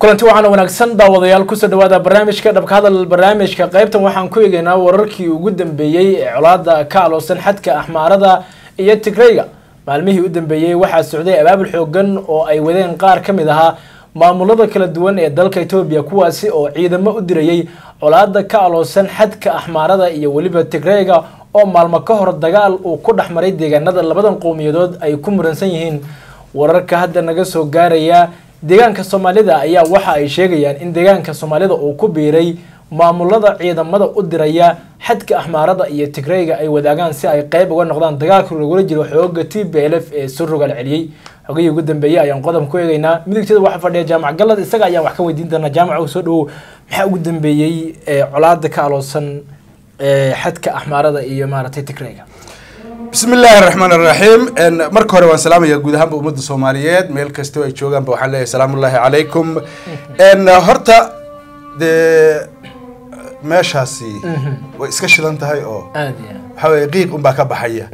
kulanti waxaana wanaagsan daawadayaal kusoo dhawaada barnaamijka dhabka hadal barnaamijka qaybtan waxaan ku eegaynaa wararkii ugu dambeeyey ee colaada ka aloosan xadka axmaarada iyo tigrayga maalmihii u dambeeyey waxaa socday abaabul xoogan oo ay wadeen qaar ka mid ahaa maamulada kala duwan ee dalka etoobiya kuwaasi oo ciidamo u dirayay colaada ka aloosan xadka axmaarada iyo weliba tigrayga oo maalmo ka hor dagaal uu ku dhex maray deegaanada labadan qowmiyadood ay ku muransan yihiin wararka hadda naga soo gaaraya deegaanka soomaalida ayaa waxa ay sheegayaan in deegaanka soomaalida uu ku biiray maamulada ciidamada u diraya xadka axmaarada iyo tigrayga ay wadaagaan si ay qeyb uga noqdaan dagaalka lagula jiro xooga t b l f ee surugal celiyey xogihii ugu dambeeyey ayaan qodob ku eegaynaa midigteeda waxaa fadhiya jaamac galad isaga ayaan wax ka weydiin doonaa jaamac soo dhawow maxaa ugu dambeeyey colaada ka aloosan xadka axmaarada iyo maaragtay tigrayga bismi illaahi raxmaan raxiim marka hore waan salaamaya guud ahaanba ummadda soomaaliyeed meel kastoo ay joogaanba waxaan leeyahay salaamullaahi calaykum horta dee meeshaasi way iska shidan tahay oo aad iyo waxaa weye qiiq unbaa ka baxaya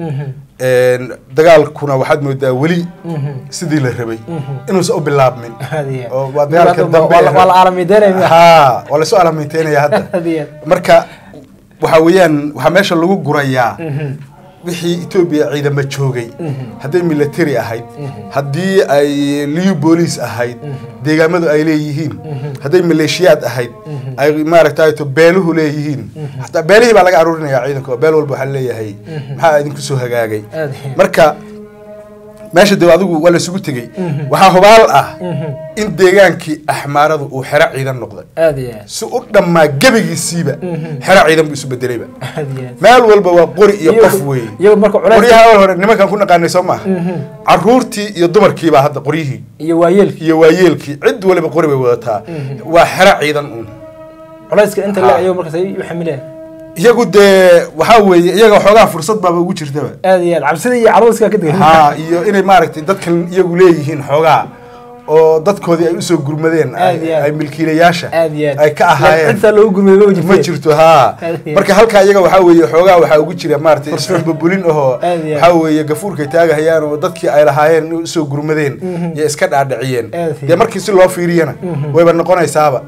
dagaalkuna waxaad moodaa weli sidii la rabay inuusan u bilaabmin aad iyo oo waa dagaalka dambe waa la- waa la aalamideynaya ha waa lasoo alaminteynaya hadda aad iyo marka waxa weeyaan waxaa meesha lagu gurayaa wixii etoobiya ciidamo joogay hadday military ahayd haddii ay liu boolice ahayd deegaamadu ay leeyihiin hadday maleeshiyaad ahayd ay maaragtay to beeluhu leeyihiin hataa beelihii baa laga aruurinaya ciidanka oo beel walba waxaa leeyahay maxaa idinku soo hagaagay aad iyo marka meesha de adigu waa lasugu tegey waxaa hubaal ah in deegaankii axmaaradu uu xero ciidan noqday aad iyo si u dhammaa gebigiisiiba xero ciidan buu isu bedelayba aad iyo meel walba waa qori iyo qof weeye iyagu marka culays qoryaha awal hore nimankan ku naqaanay soo maaha caruurtii iyo dumarkiibaa hadda qoryihii iyo waayeelkii iyo waayeelkii cid waliba qori bay wadataa waa xero ciidan uun culayska inta Ha. le iyagu markaas ay u xamileen iyagu dee waxaa weeye iyaga xoogaa fursad baaba ugu jirtaba aad iyo aad cabsida iyo caruuska ka degay ha iyo inay maaragtay dadkan iyagu leeyihiin xoogaa oo dadkoodii ay usoo gurmadeen ay- Aad iyo aad. ay milkiilayaasha aad iyo aad ay ka ahaayeen cidtaa loogu gurmay ma jirto ma jirto ha Aad iyo marka halkaa iyaga waxaa weeye xoogaa waxaa ugu jira maaragtay isxumbabulin ahoo Aad iyo aad. waxaa weeye gafuurkay taagahayaan oo dadkii ay lahaayeen inay usoo gurmadeen iyo iska dhaadhiciyeen Aad iyo dee markii si loo fiiriyana wayba noqonaysaaba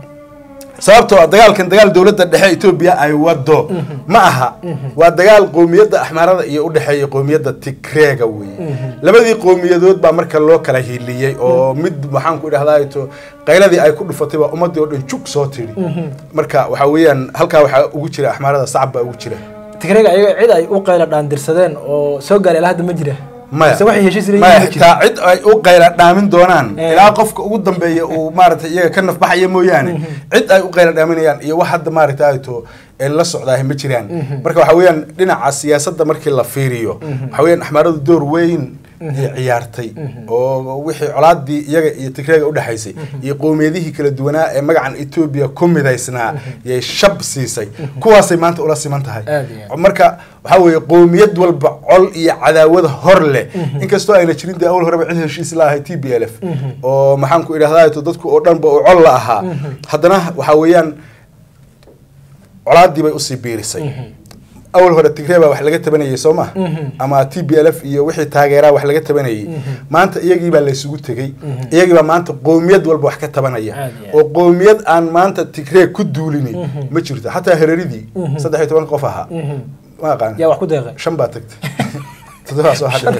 sababtoo ah dagaalkan dagaal dowladda dhexe etoobiya ay wado ma aha waa dagaal qowmiyadda axmaarada iyo udhexeeya qowmiyadda tigreega weeye labadii qowmiyadood baa marka loo kala hiiliyey oo mid maxaan ku idhahdaa to qayladii ay ku dhufatay baa ummadii oo dhan jug soo tidhi marka waxaa weeyaan halkaa waxaa ugu jira axmaarada sacab baa ugu jira tigrayga iyaga cid ay u qayla dhaandirsadeen oo soo gaaray ilaa hadda ma jira maya mise waxay heshiis leeyihiin maya ma jira xitaa cid ay u qayla dhaamin doonaan Eh. ilaa qofka ugu dambeeya uu maaragtay iyaga ka nafbaxaya mooyaane cid ay u qayla dhaaminayaan iyo wax hadda maaragtay ay to ee la socdaahi ma jiraan marka waxa weeyaan dhinaca siyaasadda markii la fiiriyo waxa weeyaan axmaaradu door weyn ay ciyaartay oo wixii colaadii iyaga iyo tigreega udhexaysay iyo qowmiyadihii kala duwanaa ee magacan etoobiya ku midaysnaa yay shab siisay kuwaasay maanta ula siman tahay Aad iyo aad. marka waxaa weeye qowmiyad walba col iyo cadaawada hor leh inkastoo ayna jirin dee awal horeba cid heshiis la ahay t b l f oo maxaan ku idhahdaa to dadku oo dhanba uu col la ahaa haddana waxaa weeyaan colaadii bay usii biirisay awal hore tigree baa wax laga tabanayay soo ma ama t b l f iyo wixii taageeraa wax laga tabanayay maanta iyagii baa laysugu tegey iyagii baa maanta qowmiyad walba wax ka tabanaya Aad iyo aad. oo qowmiyad aan maanta tigree ku duulini ma jirto xataa hereridii saddex iyo toban qof ahaa ma aqaan yaa wax ku deeqay shan baa tagtay todobaa soo hadhay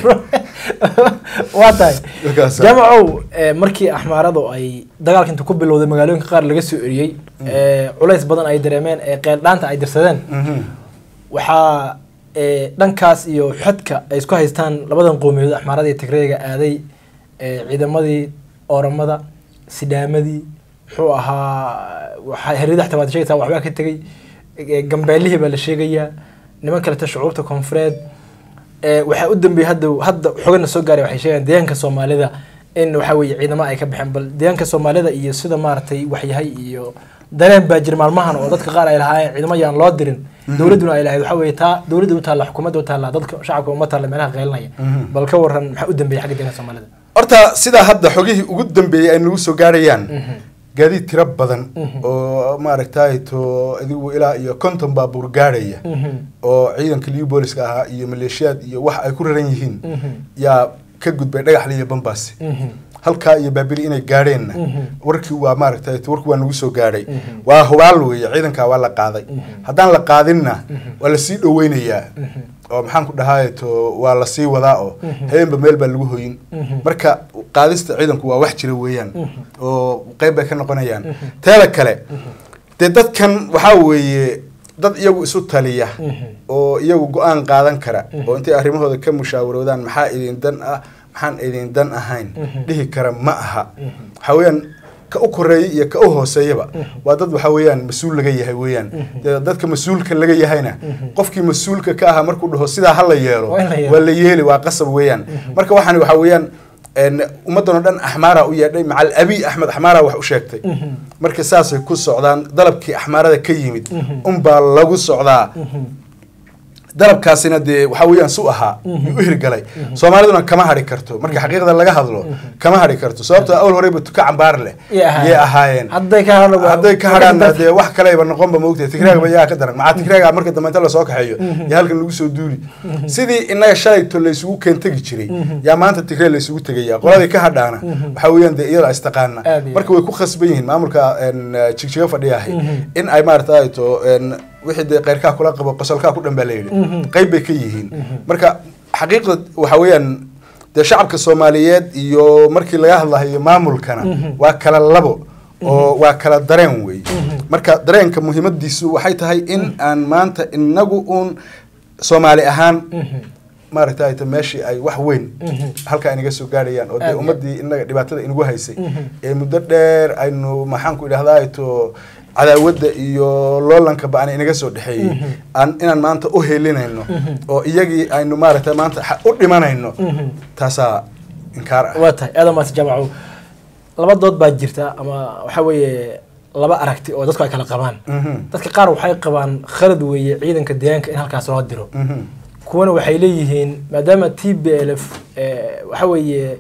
waa tahay Markaas- jaamacow eh, markii axmaaradu ay dagaalka inta ku bilowday magaalooyinka qaar laga soo eriyey eh, culays badan ay dareemeen ee qeeldhaanta ay dirsadeen Mhm. waxaa eh, dhankaas iyo xadka ay isku haystaan labadan qowmiyadood axmaarada iyo tigreega aaday eh, ciidamadii ooramada sidhaamadii muxuu ahaa waxaa herida xataa waad sheegaysaa waxbaa ka tegey eh, gambeelihii baa la sheegayaa niman kaleta shucuurta koonfureed eh, waxaa u dambeeyey hadda hadda xogana soo gaaray waxay sheegayaan deegaanka soomaalida in waxaa weeye ciidamo ay ka baxeen bal deegaanka soomaalida iyo sida maaragtay waxyahay iyo dareen baa jira maalmahan oo dadka qaar ay lahaayeen ciidamo yaan loo dirin dowladduna ay lahayd waxaa weeye taa dowladda u taalla xukuumadda u taalla dadka shacabka uma taalla meelaha qeylinaya bal ka waran maxaa u dambeeyey xagga deegaanka soomaalida horta sidaa hadda xogihii ugu dambeeyey ay nagu soo gaarayaan gaadiid tiro badan oo maaragtay to adigu ilaa iyo konton baabuur gaarhaya oo ciidanka liu booliska ahaa iyo maleeshiyaad iyo wax ay ku raran yihiin yaa ka gudbay dhagaxli iyo bambaasi halkaa iyo baabili inay gaadheenna warkii waa maaragtay warkii waa nagu soo gaadhay waa hubaal weeye ciidankaa waa la qaaday haddaan la qaadinna waa lasii dhoweynayaa oo maxaan ku dhahaa to waa lasii wadaa oo habeenba meel baa lagu hoyin marka qaadista ciidanku waa wax jira weeyaan oo qeyb bay ka noqonayaan teeda kale dee dadkan waxaa weeye dad iyagu isu taliya oo iyagu go-aan qaadan kara oo intay arrimahooda ka mushaawaroodaan maxaa idin dan ah maxaan idin dan ahayn dhihi kara ma aha waxaa weeyaan ka u koreeya iyo ka u hooseeyaba waa dad waxaa weeyaan mas-uul laga yahay weeyaan dee dadka mas-uulka laga yahayna qofkii mas-uulka ka ahaa markuu dhaho sidaa ha la yeelo Waa in la yeelo. waa la yeeli waa qasab weeyaan marka waxaan waxaa weeyaan een, ummaddan oo dhan axmaara u yeedhay macal abiy axmed axmaara wax u sheegtay marka saasay ku socdaan dalabkii axmaarada ka yimid unbaa lagu socdaa dalabkaasina dee waxaa weeyaan su ahaa yuu u hirgalay soomaaliduna kama hadhi karto marka xaqiiqda laga hadlo kama hadhi karto sababtoo awal horeyba tuka cambaar leh Yay ahaayeen. yay ahaayeen hadday ka hadlo hadday ka hadhaanna dee wax kaleba noqonba moogtahay tigraaga yaa ka daran maxaa tigraaga marka dambe inta lasoo kaxeeyo yaa halkan lagu soo duuli sidii inaga shalayto laysugu keentegi jiray yaa maanta tigree laysugu tegaya qoladii ka hadhaana waxaa weeyaan dee iyada istaqaana Aad iyo marka way ku khasban yihiin maamulka een, jigjiga fadhiyahay in ay maarata to een, wixii dee keyrkaa kula qabo qosolkaa ku dhan baa la yidhi qayb bay ka yihiin marka xaqiiqda waxaa weeyaan dee shacabka soomaaliyeed iyo markii laga hadlahayo maamulkana waa kala labo oo waa kala dareen wey marka dareenka muhiimadiisu waxay tahay in aan maanta inagu uun soomaali ahaan maaragtay ta meeshii ay wax weyn halkaa inaga soo gaadhayaan oo dee Aad. ummadii inaga dhibaatada inagu haysay ee muddo dheer aynu maxaan ku idhahdaa to cadaawadda iyo loolanka ba-an inaga soo dhexeeyey aan inaan maanta u helinayno oo iyagii aynu maaragtay maanta xa- u dhimanayno taasaa inkaar ah waa tahay aada maas jaamaco laba dood baa jirta ama waxa weeye laba aragti oo dadku ay kala qabaan Mhm. dadka qaar waxay qabaan khalad weeye ciidanka deegaanka in halkaas loo diro Mhm. kuwana waxay leeyihiin maadaama t b l f waxa weeye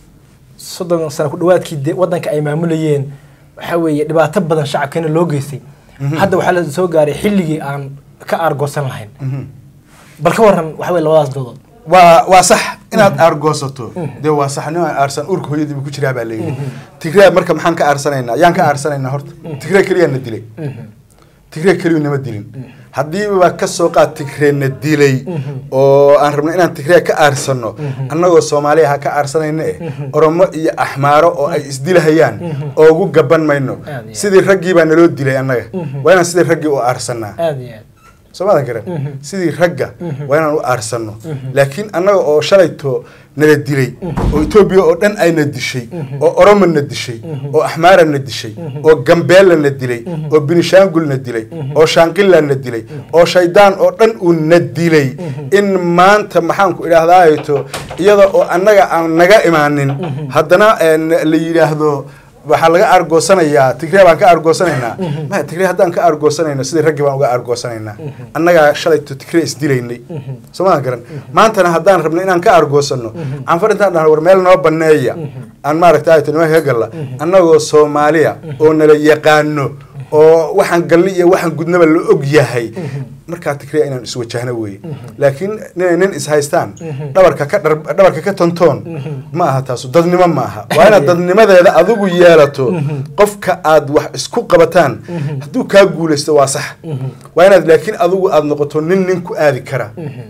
soddon sano ku dhawaadkii de- wadanka ay maamulayeen waxa weeye dhibaato badan shacabkeena loo geystay hadda waxaa la soo gaaray xilligii aan ka aargoosan lahayn Mhm. bal ka waran waxa weye labadaas doodood waa waa sax inaad aargoosato dee waa sax nin aan aarsan urka hooyadiiba ku jiraa baa layidhi tigraa marka maxaan ka aarsanaynaa yaan ka aarsanaynaa horta tigraa keliyaa na dilay tigree keliyu nama dilin haddiiba ka soo qaad tigree na dilay oo aan rabno inaan tigree ka aarsano annagoo soomaaliya ha ka aarsanayna eh oromo iyo axmaaro oo ay isdilahayaan oogu gaban mayno Aad iyo aad. sidii raggii baa naloo dilay annaga waa inaan sidii raggii u aarsanaa aada iyo aad soo maadan garan sidii ragga waa inaan u aarsanno laakiin annaga oo shalayto nala dilay oo etoobiya oo dhan ayna dishay oo oromo na dishay oo axmaara na dishay oo gambeella na dilay oo binishaangul na dilay oo shaanqilla na dilay oo shaydaan oo dhan uu na dilay in maanta maxaan ku idhaahdaato iyada oo annaga aan naga imaanin haddana een, la yidhaahdo waxaa laga aargoosanayaa tigree baan ka aargoosanaynaa maya tigree haddaan ka aargoosanayno sidii raggii baan uga aargoosanaynaa annagaa shalayto tigree isdilaynay soo maa garan maantana haddaan rabno inaan ka aargoosano canfar intaan dhahno war meel noo baneeya aan maaragta ayto nimanka ka galla annagoo soomaaliya oo nala yaqaano oo waxaan galli iyo waxaan gudnaba la og yahay markaa tigree inaan iswajahno weeye laakiin ninay nin ishaystaan dhabarka ka dhar- dhabarka ka tontoon ma aha taasu dadnimo ma aha waa inaad dadnimadeeda adigu yeelato qofka aad wax isku qabataan hadduu kaa guulaysto waa sax waa inaad laakiin adigu aad noqoto nin nin ku aadi kara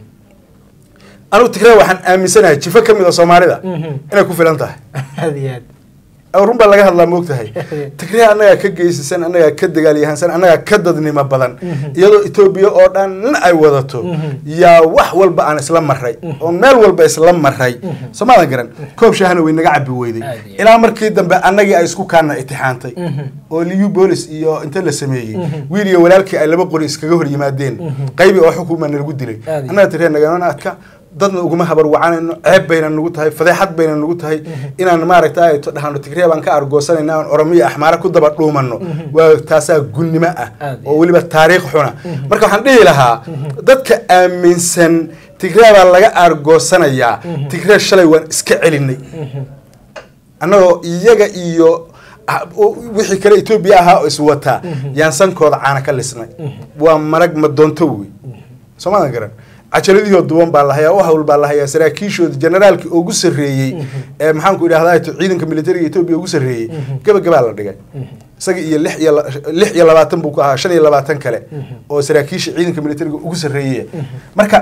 anigu tigree waxaan aaminsanahay jifo ka mid a soomaalida inay ku filan tahay aada iyo aad aw run baa laga hadlaa moogtahay tigree annagaa ka geysasan annagaa ka dagaalyahansan annagaa ka dadnimo badan iyadoo etoobiya oo dhan ay wadato yaa wax walba aan isla maray oo meel walba isla maray soo maadan garan koob shaahna way naga cabi weyday Aad iyo aad. ilaa markii dambe annagii ay isku kaana itixaantay oo liu bolis iyo inta la sameeyey wiil iyo walaalkii ay laba qori iskaga hor yimaadeen qaybi oo xukuma nalagu dilay Aad iyo annaga tigree nagana adka dadna uguma habar wacanayno ceeb bayna nagu tahay fadeexad bayna nagu tahay inaan maaragta to dhahano tigree baan ka argoosanayna aan oromiya axmaara ku daba dhuumano waa taasaa gunnimo ah Aad iyo oo weliba taariikh xuna marka waxaan dhihi lahaa dadka aaminsan tigree baa laga argoosanayaa tigree shalay waan iska celinay annagoo iyaga iyo ah, u- wixii kale etoobiya ahaa oo iswataa yaan sankooda caana ka lisnay waa marag ma doonto wey soo maadan garan cajaladihii oo duwan baa lahayaa u hawl baa lahayaa saraakiishooda generaalkii ugu sarreeyey ee maxaanku idhahdaa ciidanka militariga etoobiya ugu sarreeyey gabagabaa la dhigay isaga iyo lix iyo la- lix iyo labaatan buu ku ahaa shan iyo labaatan kale oo saraakiisha ciidanka militariga ugu sarreeyey marka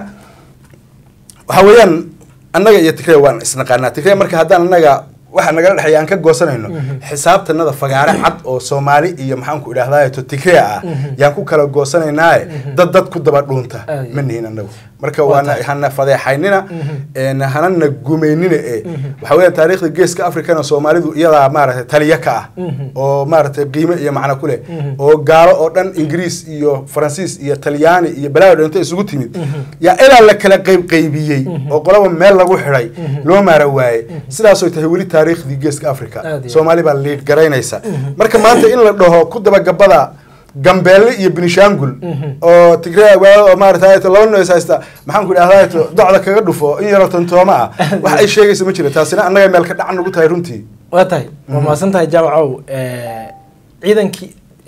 waxa weeyaan annaga iyo tigray waan isnaqaanaa tigray marka haddaan annaga waxa nagala dhexeeya aan ka goosanayno xisaabtanada fagaare cad oo soomaali iyo maxaanku idhahdaa to tigray ah yaan ku kala goosanaynaaye dad dad ku daba dhuunta Aad iyo ma nihin annagu marka Waa waana tahay. hana fadeexaynina een hanana gumaynina ee waxa weeyaan taariikhda geeska afrikana soomaalidu iyadaa maaragtay taliya ka ah oo maaragtay qiime iyo macno ku leh oo gaalo oo dhan ingiriis iyo faransiis iyo talyaani iyo balaayo dhan inta isugu timid yaa ilaa la kala qayb qaybiyey oo qolaba meel lagu xidhay loo maara waaye sidaasoo tahay weli taariikhdii geeska africa Aad iyo soomaali baa liid garaynaysa marka maanta in la dhaho ku dabagabada gambeelle iyo binishaangul oo tigray oo maarata laba noos haysta maxaan ku idhahdaa docda kaga dhufo in yaroo tontooma ah wax ay sheegaysa ma jira taasina annaga meel ka dhacan nagu tahay runtii waa tahay waa mahadsan tahay jaamacow ciidankii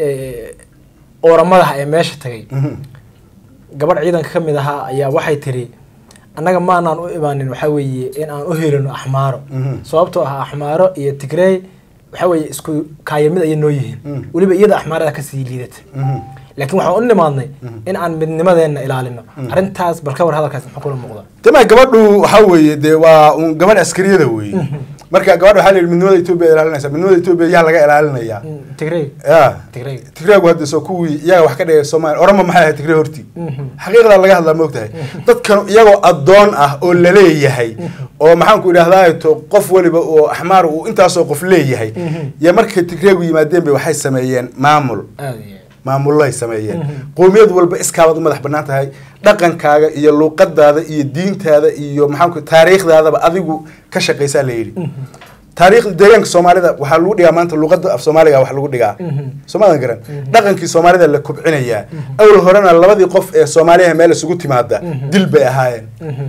ooramadaha ee meesha tagay gabadh ciidanka ka mid ahaa ayaa waxay tiri annaga maanaan u imaanin waxaa weeye in aan u helino axmaaro Mhm. sababtoo ah axmaaro iyo tigrey waxaa weeye isku kaayamid ayay noo yihiin Mhm. weliba iyada axmaarada kasii liidata laakiin waxaan u nimaadnay in aan midnimadeenna ilaalino arrintaas bal ka war hadalkaas muxuu kula muuqda tama gabadhu waxaa weeye dee waa un gabadh askariyada weeye marka gabadha waxaa la yidhi midnimada etoobiya ilaalinaysa midnimada etoobiya yaa laga ilaalinayaa tigrey ya tigrey tigraagu hadda soo kuwii iyaga wax ka dhigay soomaaliya orama maxay ahayd tigray hortii Mhm. xaqiiqdaa laga hadlaa moogtahay dadkan iyagoo addoon ah oo laleeyahay oo maxaanku idhahdaa to qof waliba oo axmaar uu intaasoo qof leeyahay iyo markay tigreegu yimaadeen bay waxay sameeyeen maamul aad iyo maamullo ay sameeyeen Mhm. qowmiyad walba iskaabaad u madax bannaan tahay dhaqankaaga iyo luuqadaada iyo diintaada iyo maxaanku taariikhdaadaba adigu ka shaqaysaa la yidhi taariikhda deegaanka soomaalida waxaa lagu dhigaa maanta luuqada af soomaaliga wax lagu dhigaa Mhm. soomaadan garan dhaqankii soomaalida la kobcinayaa awal horena labadii qof ee soomaaliyaha meel isugu timaada dil bay ahaayeen Mhm.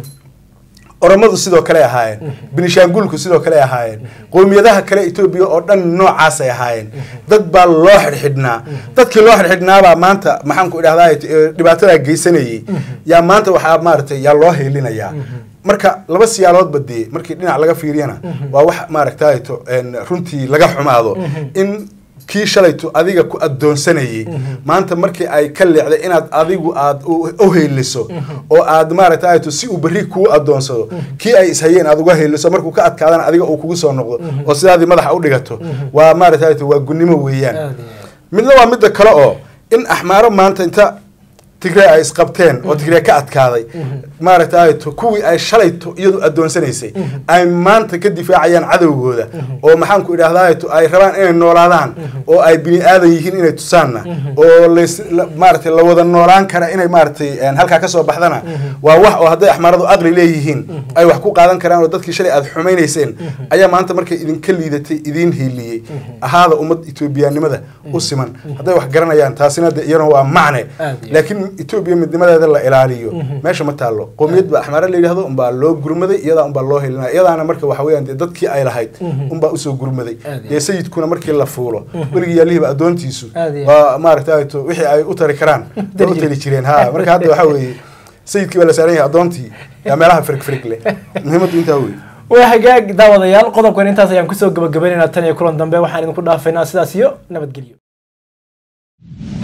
oromadu sidoo kale ahaayeen binishaangulku sidoo kale ahaayeen qowmiyadaha kale etoobiya oo dhan noocaasay ahaayeen dad baa loo xidhxidhnaa dadkii loo xidhxidhnaabaa maanta maxaanku idhahdaa dhibaatadaa geysanayay yaa maanta waxaa maaragtay yaa loo heelinayaa marka laba siyaaloodba dee markii dhinac laga fiiriyana waa wax maaragtay to een, runtii laga xumaado in kii shalayto adiga ku addoonsanayay maanta markii ay ka leecday inaad adigu aad u- u heeliso oo aad maaragtay to si uu berri kuu addoonsado kii ay ishayeen aad uga heeliso markuu ka adkaadana adiga uu kugu soo noqdo oo sidaadii madaxa u dhigato waa maaragtay to waa gunnimo weeyaan aad iyo midna waa midda kale oo in axmaaro maanta inta tigray ay isqabteen oo tigray ka adkaaday maaragtay to kuwii ay shalayto iyadu addoonsanaysay ay maanta ka difaacayaan cadowgooda oo maxaanku idhahdaa to ay rabaan inay noolaadaan oo ay bini aadan yihiin inay tusaanna oo lays la- maaragtay la wada noolaan kara inay maaragtay een, halkaa kasoo baxdana waa wax oo hadday axmaaradu aqli leeyihiin ay wax ku qaadan karaan oo dadkii shalay aad xumaynayseen ayaa maanta markay idinka liidatay idiin hiiliyey ahaada ummad etoobiyaanimada u siman hadday wax garanayaan taasina de iyana waa macne Aad iyo laakiin etoobiya midnimadeeda la ilaaliyo meesha ma taallo qowmiyad ba axmaare la yidhahdo unbaa loo gurmaday iyadaa unbaa loo helinaya iyadaana marka waxa weeyaan dee dadkii ay lahayd unbaa usoo gurmaday Aad iyo dee sayidkuna markii la fuulo weligii yaalihiba addoontiisu Aad iyo waa maaragtay to wixii ay u tari karaan way u tari jireen ha marka hadda waxaa weeye sayidkii baa la saaran yahay addoontii yaa meelaha firig firig leh muhiimaddu intaa wey waa hagaag daawadayaal qodobkan intaas ayaan kusoo gabagabaynaynaa tan iyo kulan dambe waxaan idinku dhaafaynaa sidaas iyo nabadgelyo